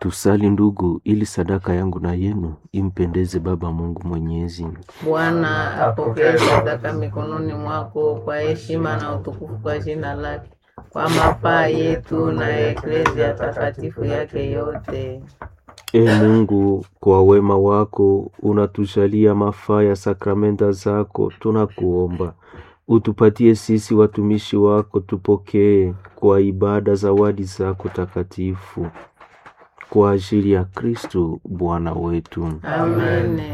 Tusali ndugu, ili sadaka yangu na yenu impendeze Baba Mungu Mwenyezi. Bwana apokee sadaka mikononi mwako kwa heshima na utukufu kwa jina lake, kwa mafaa yetu na eklezia takatifu yake yote. E Mungu, kwa wema wako unatujalia mafaa ya sakramenta zako, tunakuomba utupatie sisi watumishi wako, tupokee kwa ibada zawadi zako takatifu kwa ajili ya Kristo Bwana wetu. Amen.